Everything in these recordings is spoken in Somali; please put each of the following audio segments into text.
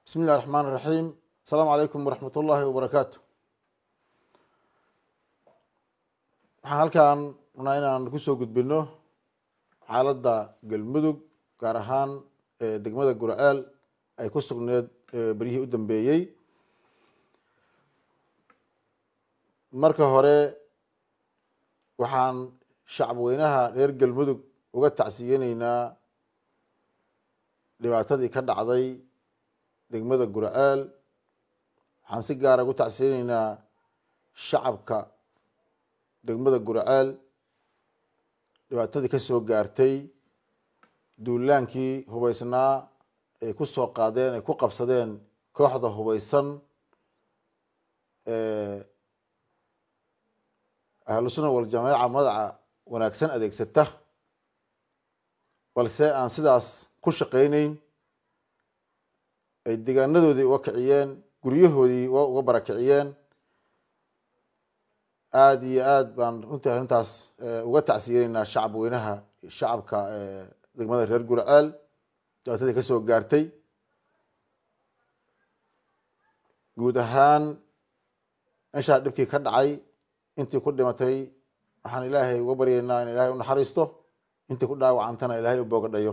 bismi illahi raxmaan iraxiim asalaamu calaykum waraxmat ullaahi wabarakaatu waxaan halkan rabnaa inaan kusoo gudbino xaaladda galmudug gaar ahaan degmada gurceel ay ku sugneed beryihii u dambeeyey marka hore waxaan shacab weynaha reer galmudug uga tacsiyeyneynaa dhibaatadii ka dhacday degmada gurceel waxaan si gaara ugu tacsiyeyneynaa shacabka degmada gurceel dhibaatadii ka soo gaartay duulaankii hubeysnaa ay ku soo qaadeen ay ku qabsadeen kooxda hubeysan ahlusuna waljamaaca magaca wanaagsan adeegsata balse aan sidaas ku shaqeyneyn ay deegaanadoodii uga kiciyeen guryahoodii uga barakiciyeen aada iyo aada baan runtii arrintaas uga tacsiyeneynaa shacab weynaha shacabka degmada reer gurceel dhibaatadii ka soo gaartay guud ahaan meeshaa dhibkii ka dhacay intii ku dhimatay waxaan ilaahay uga baryeynaa in ilaahay u naxariisto intii ku dhaawacantana ilaahay u boogadhayo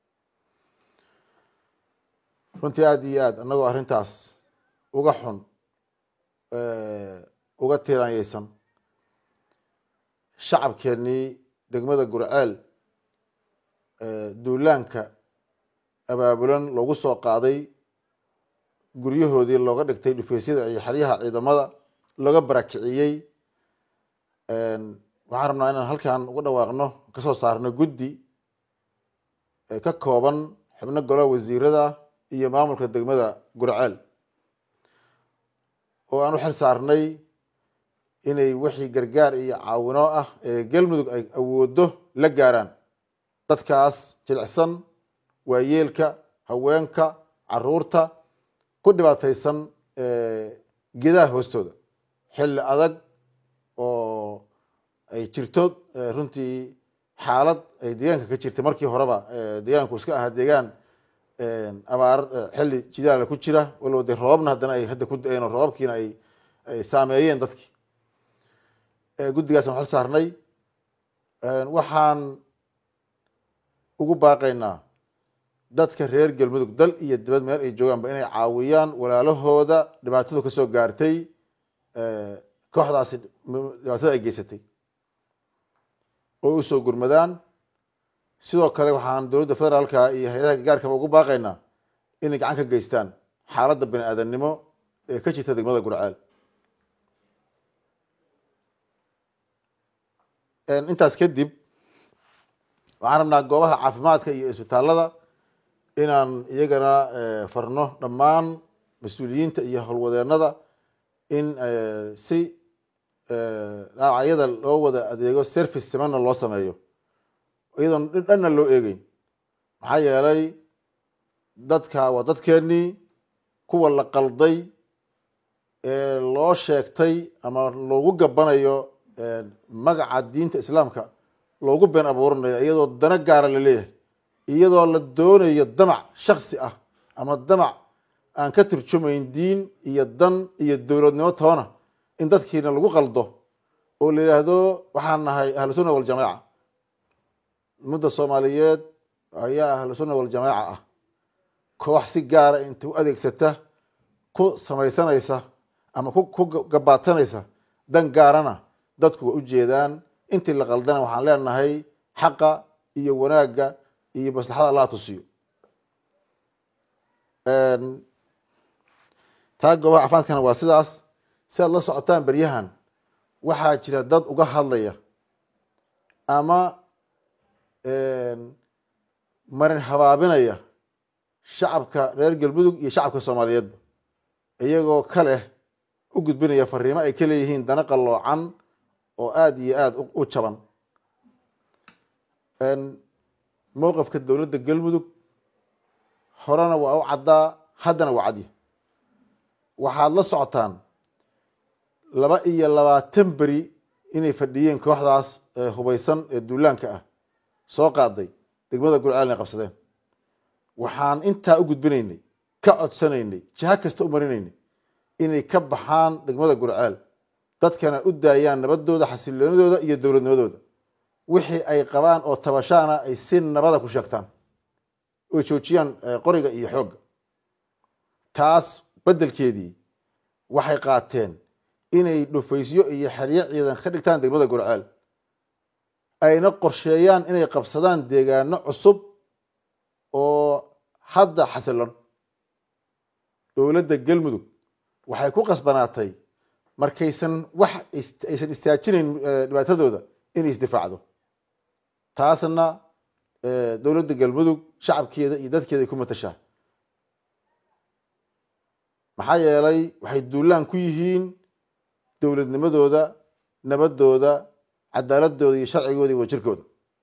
runtii aada iyo aad annagoo arrintaas uga xun uga tiiraanyeysan shacabkeenii degmada gurceel duulaanka abaabulan loogu soo qaaday guryahoodii looga dhigtay dhufeysyada iyo xeryaha ciidamada looga barakiciyey waxaan rabnaa inaan halkan uga dhawaaqno kasoo saarno guddi ka kooban xubno golaha wasiirada iyo maamulka degmada gurceel oo aan u xil saarnay inay wixii gargaar iyo caawino ah ee galmudug ay awoodo la gaaraan dadkaas jilicsan waayeelka haweenka caruurta ku dhibaataysan gedaha hoostooda xilli adag oo ay jirto runtii xaalad ay deegaanka ka jirtay markii horeba deegaanku iska ahaa deegaan abaar xilli jidaala ku jira waloba dee roobabna haddana ay hadda ku da-een oo roobabkiina ay ay saameeyeen dadkii guddigaasaan xil saarnay waxaan ugu baaqaynaa dadka reer galmudug dal iyo dibad meel ay joogaanba inay caawiyaan walaalahooda dhibaatadu ka soo gaartay kooxdaasi dhibaatada ay geysatay oo usoo gurmadaan sidoo kale waxaan dowladda federaalka iyo hay-adaha gargaarkaba ugu baaqaynaa inay gacan ka geystaan xaaladda bani aadamnimo ee ka jirta degmada gurceel intaas kadib waxaan rabnaa goobaha caafimaadka iyo isbitaalada inaan iyagana farno dhammaan mas-uuliyiinta iyo howlwadeenada in si dhaawacyada loo wada adeego service simana loo sameeyo iyadoon dhanna loo eegeyn maxaa yeelay dadka waa dadkeenii kuwa la qalday ee loo sheegtay ama loogu gabanayo magaca diinta islaamka loogu been abuuranayo iyadoo dana gaara la leeyahay iyadoo la doonayo damac shaksi ah ama damac aan ka turjumayn diin iyo dan iyo dowladnimo toona in dadkiina lagu qaldo oo la yidhaahdo waxaan nahay ahlu sunna waljamaaca ummadda soomaaliyeed ayaa ahlu sunna waljamaaca ah koox si gaara inta u adeegsata ku samaysanaysa ama ku gabaadsanaysa dan gaarana dadku way ujeedaan intii la qaldana waxaan leenahay xaqa iyo wanaagga iyo maslaxada allaha tusiyo taa goobaha caafimaadkana waa sidaas si aad la socotaan beryahan waxaa jira dad uga hadlaya ama marin habaabinaya shacabka reer galmudug iyo shacabka soomaaliyeedba iyagoo ka leh u gudbinaya fariimo ay ka leeyihiin dana qalloocan oo aada iyo aada u jaban mowqifka dowladda galmudug horena waa u caddaa haddana waa cadya waxaad la socotaan laba iyo labaatan beri inay fadhiyeen kooxdaas hubeysan ee duulaanka ah soo qaaday degmada gurceel inay qabsadeen waxaan intaa u gudbinaynay ka codsanaynay jiha kasta u marinaynay inay ka baxaan degmada gurceel dadkana u daayaan nabadooda xasiloonidooda iyo dowladnimadooda wixii ay qabaan oo tabashaana ay si nabada ku sheegtaan oy joojiyaan qoriga iyo xoogga taas beddelkeedii waxay qaateen inay dhufaysyo iyo xeryo ciidan ka dhigtaan degmada gurceel ayna qorsheeyaan inay qabsadaan deegaano cusub oo hadda xasilon dowladda galmudug waxay ku qasbanaatay markaysan wax aysan istaajinayn dhibaatadooda inay isdifaacdo taasna dowladda galmudug shacabkeeda iyo dadkeeda ay ku matashaa maxaa yeelay waxay duulaan ku yihiin dowladnimadooda nabadooda cadaaladooda iyo sharcigooda iyo wajirkooda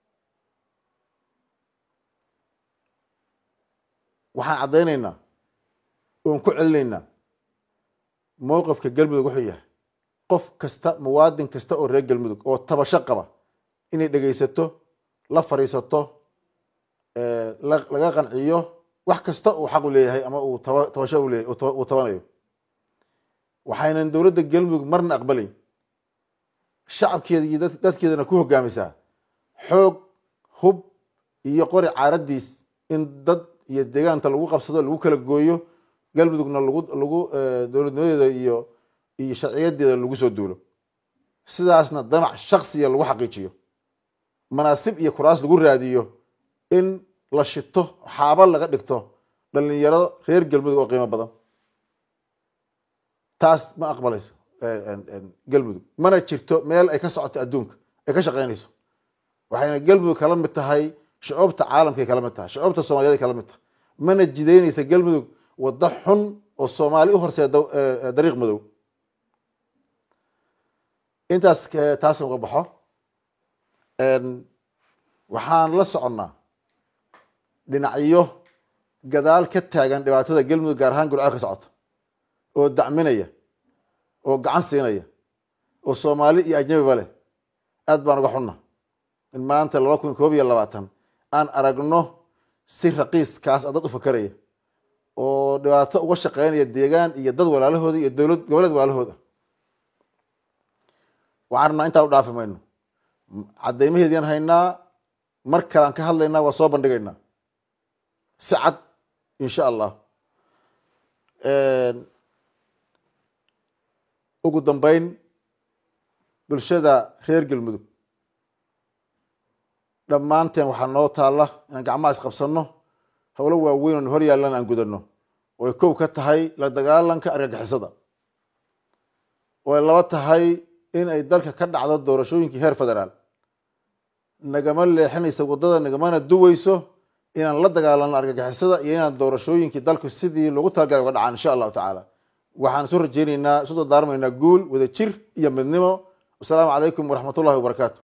waxaan caddaynaynaa oon ku celinaynaa mowqifka galmudug wuxuu yahay qof kasta muwaadin kasta oo reer galmudug oo tabasho qaba inay dhegaysato la fadhiisato laga qanciyo wax kasta uu xaq u leeyahay ama uu tabasho uleeyahy uu tabanayo waxaynan dowladda galmudug marna aqbalayn shacabkeeda iyo dadkeedana ku hogaamisaa xoog hub iyo qori caaradiis in dad iyo deegaanta lagu qabsado lagu kala gooyo galmudugna lagu lagu dowladnimadeeda iyo iyo sharciyadeeda lagu soo duulo sidaasna damac shaksiya lagu xaqiijiyo manaasib iyo kuraas lagu raadiyo in la shito xaaba laga dhigto dhalinyaro reer galmudug oo qiimo badan taas ma aqbalayso galmudug mana jirto meel ay ka socoto adduunka ay ka shaqeynayso waxayna galmudug kala mid tahay shucuubta caalamkay kala mid tahay shucuubta soomaliyeed kala mid tahay mana jidaynaysa galmudug waddo xun oo soomaali u horseeda dariiq madow intaas taas uga baxo waxaan la soconnaa dhinacyo gadaal ka taagan dhibaatada galmudug gaar ahaan gurceel ka socota oo dacminaya oo gacan siinaya oo soomaali iyo ajnabiba leh aad baan uga xunna in maanta laba kun koob iyo labaatan aan aragno si raqiiskaas a dad u fakeraya oo dhibaato uga shaqeynaya deegaan iyo dad walaalahooda iyo dowlad goboleed walaalahooda waxaan rabnaa intaa u dhaafi mayno caddaymaheedian haynaa mar kalean ka hadlaynaa waa soo bandhigaynaa si cad insha allah ugu dambeyn bulshada reer galmudug dhammaanteen waxaa noo taalla inaan gacmaha isqabsanno howlo waaweyn oon hor yaallan aan gudanno oy kow ka tahay la dagaalanka argagixisada oo ay laba tahay in ay dalka ka dhacdo doorashooyinkii heer federaal nagama leexinaysa waddada nagamana duweyso inaan la dagaalano argagixisada iyo inaan doorashooyinkii dalku sidii loogu talagalay uga dhacaan insha allahu tacaala waxaan isu rajeyneynaa isu dardaarmaynaa guul wada jir iyo midnimo wasalaamu calaykum waraxmat ullahi wabarakaatu